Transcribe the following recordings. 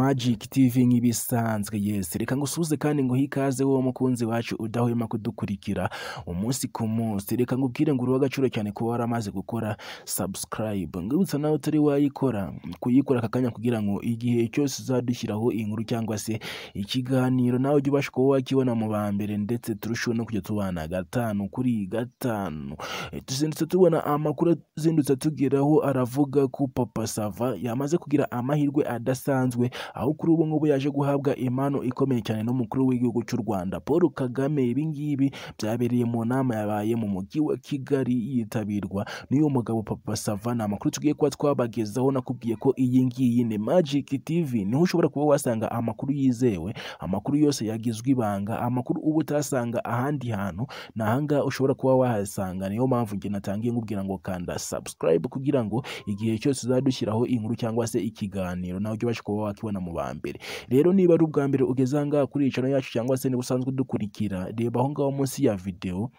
Magic TV nk'ibisanzwe yesi reka ngusuhuze kandi nguhe ikaze wowe mukunzi wacu udahwema kudukurikira umunsi ku munsi reka ngubwire ngo uruha agaciro cyane kuba waramaze gukora subscribe ngibutsa nawe utari wayikora kuyikora aka kanya kugira ngo igihe cyose uzadushyiraho inkuru cyangwa se ikiganiro nawe ujye ubasha kuba wakibona mu ba mbere ndetse turusheho no kujya tubana gatanu kuri gatanu E, tuzindutse tubona amakuru azindutse atugeraho aravuga ko papa sava yamaze kugira amahirwe adasanzwe aho kuri ubu ngubu yaje guhabwa impano ikomeye cyane n'umukuru w'igihugu cy'u Rwanda Paul Kagame ibi ngibi byabereye mu nama yabaye mu mujyi wa Kigali yitabirwa n'uyu mugabo papa Sava ni amakuru tugiye kuba twabagezaho nakubwiye ko iyi ngiyi ni Magic TV niho ushobora kuba wasanga amakuru yizewe amakuru yose yagizwe ibanga amakuru uba utasanga ahandi hantu ni ahangaha ushobora kuba wahasanga niyo mpamvu njye natangiye nkubwira ngo kanda subscribe kugira ngo igihe cyose uzadushyiraho inkuru cyangwa se ikiganiro nawe ujye ubasha kuba wakibona mu ba mbere rero niba ari ubwa mbere ugeze ahangaha kuri iyi channel yacu cyangwa se niba usanzwe udukurikira reba aho ngaho munsi ya videwo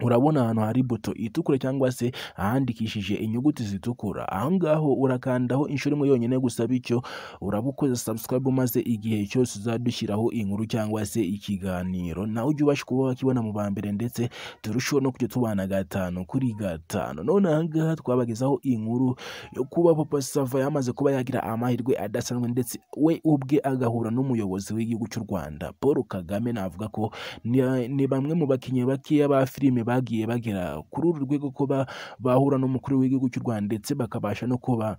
urabona ahantu hari buto itukura cyangwa se ahandikishije inyuguti zitukura aho ngaho urakandaho inshuro imwe yonyine gusa bityo uraba ukoze subscribe maze igihe cyose uzadushyiraho inkuru cyangwa se ikiganiro nawe ujye ubasha kuba wakibona mu ba mbere ndetse turusheho no kujya tubana gatanu kuri gatanu none aha ngaha twabagezaho inkuru yo kuba papa sava yamaze kuba yagira amahirwe adasanzwe ndetse we ubwe agahura n'umuyobozi w'igihugu cy'u rwanda paul kagame navuga ko ni- ni bamwe mu bakinnyi bakeya ba filime bagiye bagera kuri uru rwego ko ba- bahura n'umukuru w'igihugu cy'u rwanda ndetse bakabasha no kuba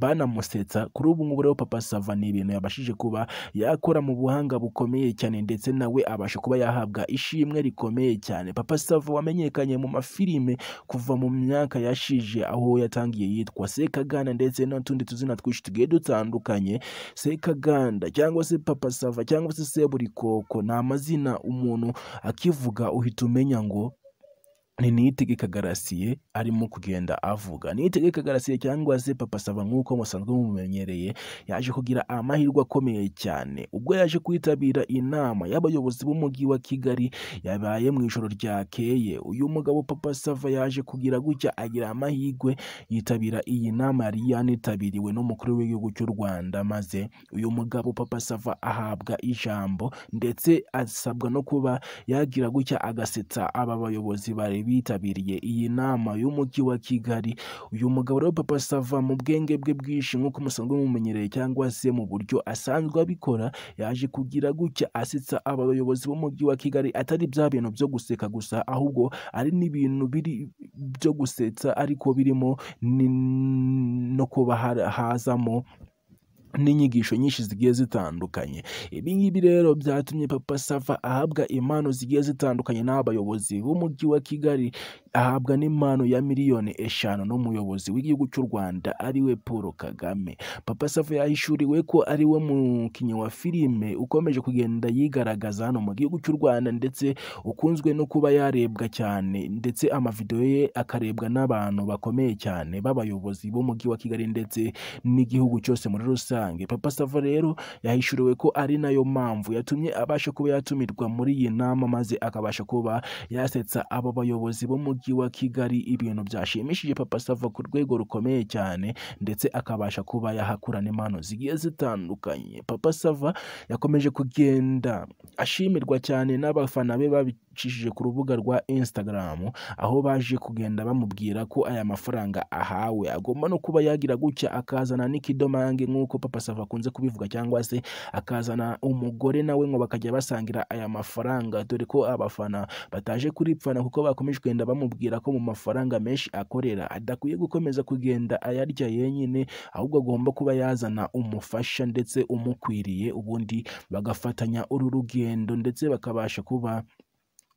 banamusetsa kuri ubu ngubu rero papa sava ni ibintu yabashije kuba yakora mu buhanga bukomeye cyane ndetse nawe abasha kuba yahabwa ishimwe rikomeye cyane papa sava wamenyekanye mu mafilime kuva mu myaka yashije aho yatangiye yitwa sekaganda ndetse n'utundi tuzina twinshi tugiye dutandukanye sekaganda cyangwa se papa sava cyangwa se seburikoko ni amazina umuntu akivuga uhita umenya ngo ni niyitegeka garasiye arimo kugenda avuga niyitegeka garasiye cyangwa se papa saba nk'uko musanzwe mumumenyereye yaje kugira amahirwe akomeye cyane ubwo yaje kwitabira inama y'abayobozi b'umujyi wa kigali yabaye mu ijoro ryakeye uyu mugabo papa sava yaje kugira gutya agira amahirwe yitabira iyi nama yari yanitabiriwe n'umukuru w'igihugu cy'u rwanda maze uyu mugabo papa sava ahabwa ijambo ndetse asabwa no kuba yagira gutya agasetsa aba bayobozi bari bitabiriye iyi nama y'umujyi wa Kigali uyu mugabo rero papa sava mu bwenge bwe bwinshi nk'uko musanzwe mumumenyereye cyangwa se mu buryo asanzwe abikora yaje kugira gutya asetsa aba bayobozi b'umujyi wa Kigali atari bya bintu byo guseka gusa ahubwo ari n'ibintu biri byo gusetsa ariko birimo ni- no kuba ha- hazamo n'inyigisho nyinshi zigiye zitandukanye ibi ngibi rero byatumye papa sava ahabwa impano zigiye zitandukanye n'abayobozi b'umujyi wa kigali ahabwa n'impano ya miliyoni eshanu n'umuyobozi w'igihugu cy'u rwanda ariwe paul kagame papa sava yahishuriwe ko ari we mukinnyi wa filime ukomeje kugenda yigaragaza hano mu gihugu cy'u rwanda ndetse ukunzwe no kuba yarebwa cyane ndetse amavidewo ye akarebwa n'abantu bakomeye cyane b'abayobozi b'umujyi wa kigali ndetse n'igihugu cyose muri rusange papa sava rero yahishuriwe ko ari nayo mpamvu yatumye abasha kuba yatumirwa muri iyi nama maze akabasha kuba yasetsa abo bayobozi b'umujyi wa kigali ibintu byashimishije papa sava ku rwego rukomeye cyane ndetse akabasha kuba yahakura n'impano zigiye zitandukanye papa sava yakomeje kugenda ashimirwa cyane n'abafana be babicishije ku rubuga rwa instagram aho baje kugenda bamubwira ko aya mafaranga ahawe agomba no kuba yagira gutya akazana n'ikidomange nk'uko papa sava akunze kubivuga cyangwa se akazana umugore nawe ngo bakajya basangira aya mafaranga dore ko abafana bataje kuripfana kuko bakomeje kugenda bamubwira ko mu mafaranga menshi akorera adakwiye gukomeza kugenda ayarya yenyine ahubwo agomba kuba yazana umufasha ndetse umukwiriye ubundi bagafatanya uru rugendo ndetse bakabasha kuba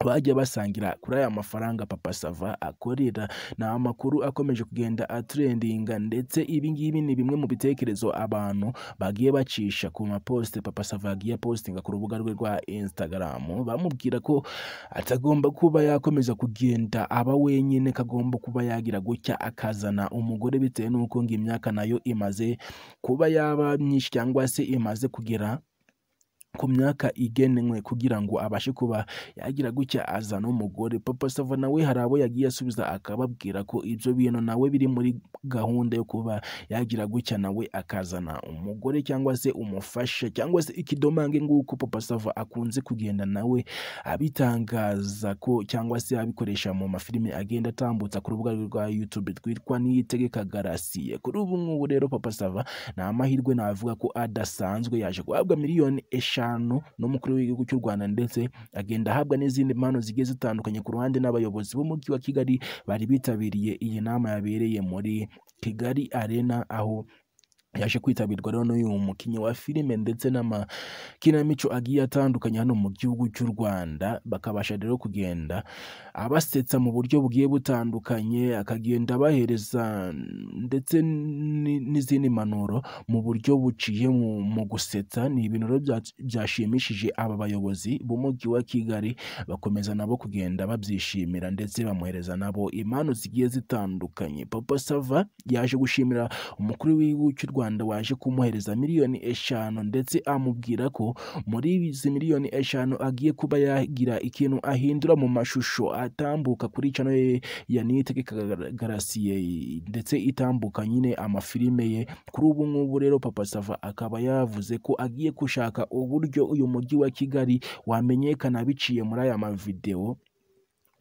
bajya basangira kuri aya mafaranga papa sava akorera ni amakuru akomeje kugenda atrendinga ndetse ibi ngibi ni bimwe mu bitekerezo abantu bagiye bacisha ku maposite papa sava yagiye apostinga ku rubuga rwe rwa instagram bamubwira ko atagomba kuba yakomeza kugenda aba wenyine kagomba kuba yagira gutya akazana umugore bitewe n'uko ngo imyaka nayo imaze kuba yaba myinshi cyangwa se imaze kugera ku myaka igenwe kugira ngo abashe kuba yagira gutya azana umugore papa sava nawe hari abo yagiye asubiza akababwira ko ibyo bintu nawe biri muri gahunda yo kuba yagira gutya nawe akazana umugore cyangwa se umufasha cyangwa se ikidomange nguko papa sava akunze kugenda nawe abitangaza ko cyangwa se abikoresha mu mafilime agenda atambutsa ku rubuga rwe rwa YouTube rwitwa Niyitegeka Garasiye kuri ubu ngubu rero papa sava ni amahirwe navuga ko adasanzwe yaje guhabwa miliyoni eshanu n'umukuru w'igihugu cy'u Rwanda ndetse agenda ahabwa n'izindi mpano zigiye zitandukanye ku ruhande n'abayobozi b'umujyi wa Kigali bari bitabiriye iyi nama yabereye muri Kigali Arena aho yaje kwitabirwa rero n'uyu mukinnyi wa filime ndetse n'amakinamico agiye atandukanye hano mu gihugu cy'u Rwanda bakabasha rero kugenda abasetsa mu buryo bugiye butandukanye akagenda abahereza ndetse ni- n'izindi mpanuro mu buryo buciye mu mu gusetsa ni ibintu rero bya- byashimishije aba bayobozi b'umujyi wa Kigali bakomeza nabo kugenda babyishimira ndetse bamuhereza nabo impano zigiye zitandukanye Papa Sava yaje gushimira umukuru w'igihugu cy'u Rwanda waje kumuhereza miliyoni eshanu ndetse amubwira ko muri izi miliyoni eshanu agiye kuba yagira ikintu ahindura mu mashusho atambuka kuri channel ye ya Niyitegeka Gar- Garasiye ndetse itambuka nyine amafilime ye kuri ubu ngubu rero Papa Sava akaba yavuze ko agiye gushaka uburyo uyu mujyi wa Kigali wamenyekana biciye muri aya mavideo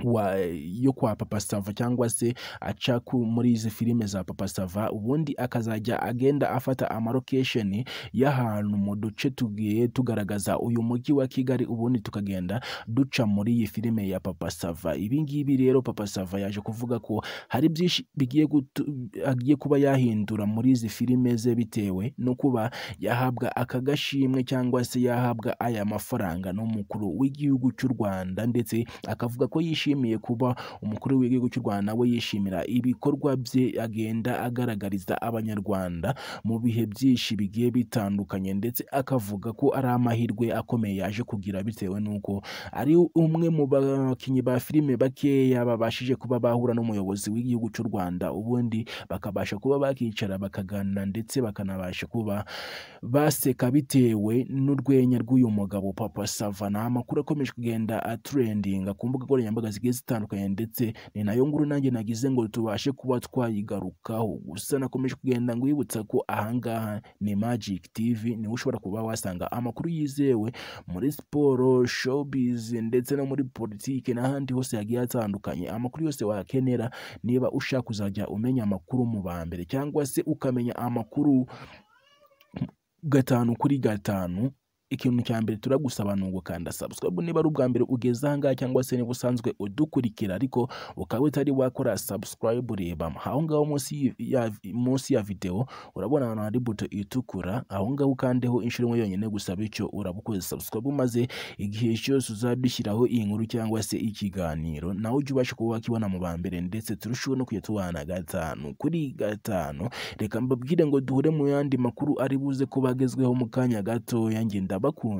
wa, yo kwa Papa Sava cyangwa se aca ku- muri izi filime za Papa Sava ubundi akazajya agenda afata amarokesheni y'ahantu mu duce tugiye tugaragaza uyu mujyi wa Kigali ubundi tukagenda duca muri iyi filime ya Papa Sava ibi ngibi rero Papa Sava yaje kuvuga ko hari byinshi bigiye gutu- agiye kuba yahindura muri izi filime ze bitewe no kuba yahabwa aka gashimwe cyangwa se yahabwa aya mafaranga n'umukuru w'igihugu cy'u Rwanda ndetse akavuga ko yishimiye kuba umukuru w'igihugu cy'u Rwanda we yishimira ibikorwa bye agenda agaragariza abanyarwanda mu bihe byinshi bigiye bitandukanye ndetse akavuga ko ari amahirwe akomeye yaje kugira bitewe n'uko ari umwe mu bakinnyi ba filime bakeya babashije kuba bahura n'umuyobozi w'igihugu cy'u Rwanda ubundi bakabasha kuba bakicara bakaganira ndetse bakanabasha kuba baseka bitewe n'urwenya rw'uyu mugabo papa sava ni amakuru akomeje kugenda aturendinga ku mbuga nkoranyambaga zigiye zitandukanye ndetse ni nayo nguru nanjye nagize ngo tubashe kuba twayigarukaho gusa nakomeje kugenda ngwibutsa ko ahangaha ni magic tv niho ushobora kuba wasanga amakuru yizewe muri siporo showbiz ndetse no muri politiki n'ahandi hose hagiye hatandukanye amakuru yose wakenera niba ushaka kuzajya umenya amakuru mu ba mbere cyangwa se ukamenya amakuru gatanu kuri gatanu ikintu cya mbere turagusaba ni ugukanda subscribe niba ari ubwa mbere ugeze ahangaha cyangwa se niba usanzwe udukurikira ariko ukaba utari wakora subscribe reba aho ngaho munsi ya, munsi ya video urabona ahantu hari buto itukura aho ngaho ukandeho inshuro imwe yonyine gusa bityo uraba ukoze subscribe maze igihe cyose uzadushyiraho iyi nkuru cyangwa se ikiganiro nawe ujye ubasha kuba wakibona mu ba mbere ndetse turusheho no kujya tubana gatanu kuri gatanu reka mbabwire ngo duhure mu yandi makuru ari buze kuba agezweho mu kanya gatoya ngenda bakunda